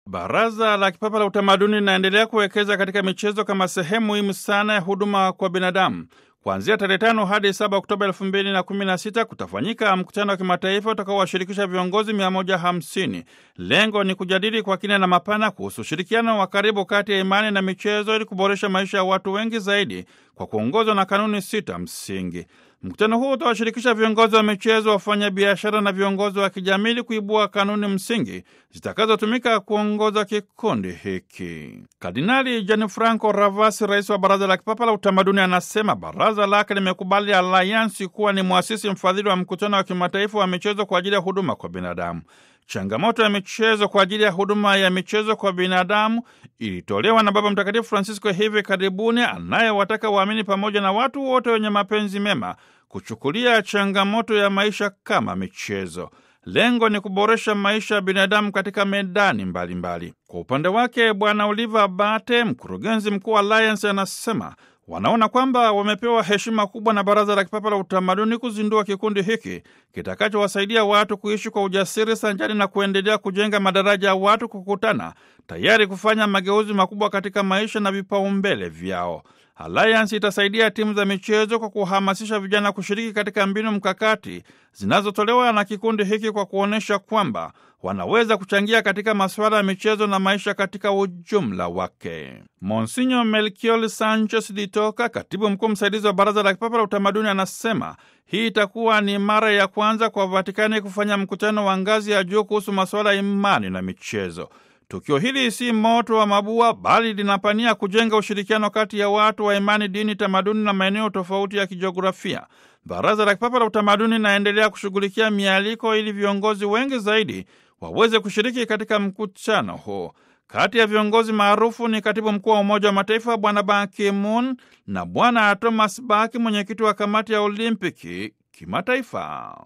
Baraza la Kipapa la Utamaduni linaendelea kuwekeza katika michezo kama sehemu muhimu sana ya huduma kwa binadamu. Kuanzia tarehe tano hadi saba Oktoba elfu mbili na kumi na sita kutafanyika mkutano wa kimataifa utakaowashirikisha viongozi 150. Lengo ni kujadili kwa kina na mapana kuhusu ushirikiano wa karibu kati ya imani na michezo ili kuboresha maisha ya watu wengi zaidi kwa kuongozwa na kanuni sita msingi. Mkutano huu utawashirikisha viongozi wa michezo, wafanya biashara na viongozi wa kijamii ili kuibua kanuni msingi zitakazotumika kuongoza kikundi hiki. Kardinali Gianfranco Ravasi, rais wa Baraza la Kipapa la Utamaduni, anasema baraza lake limekubali Alliance kuwa ni mwasisi mfadhili wa mkutano wa kimataifa wa michezo kwa ajili ya huduma kwa binadamu. Changamoto ya michezo kwa ajili ya huduma ya michezo kwa binadamu ilitolewa na Baba Mtakatifu Francisco hivi karibuni, anayewataka waamini pamoja na watu wote wenye mapenzi mema kuchukulia changamoto ya maisha kama michezo. Lengo ni kuboresha maisha ya binadamu katika medani mbalimbali mbali. Kwa upande wake, Bwana Oliver Bate, mkurugenzi mkuu wa Alliance, anasema wanaona kwamba wamepewa heshima kubwa na Baraza la Kipapa la Utamaduni kuzindua kikundi hiki kitakachowasaidia watu kuishi kwa ujasiri sanjani na kuendelea kujenga madaraja ya watu kukutana, tayari kufanya mageuzi makubwa katika maisha na vipaumbele vyao. Alliance itasaidia timu za michezo kwa kuhamasisha vijana kushiriki katika mbinu mkakati zinazotolewa na kikundi hiki kwa kuonyesha kwamba wanaweza kuchangia katika masuala ya michezo na maisha katika ujumla wake. Monsinyo Melchior Sanchez Ditoka, katibu mkuu msaidizi wa Baraza la Kipapa la Utamaduni, anasema hii itakuwa ni mara ya kwanza kwa Vatikani kufanya mkutano wa ngazi ya juu kuhusu masuala ya imani na michezo. Tukio hili si moto wa mabua bali linapania kujenga ushirikiano kati ya watu wa imani, dini, tamaduni na maeneo tofauti ya kijiografia. Baraza la Kipapa la Utamaduni linaendelea kushughulikia mialiko ili viongozi wengi zaidi waweze kushiriki katika mkutano huu. Kati ya viongozi maarufu ni katibu mkuu wa Umoja wa Mataifa Bwana Ban Ki-moon na Bwana Thomas Bach, mwenyekiti wa kamati ya Olimpiki kimataifa.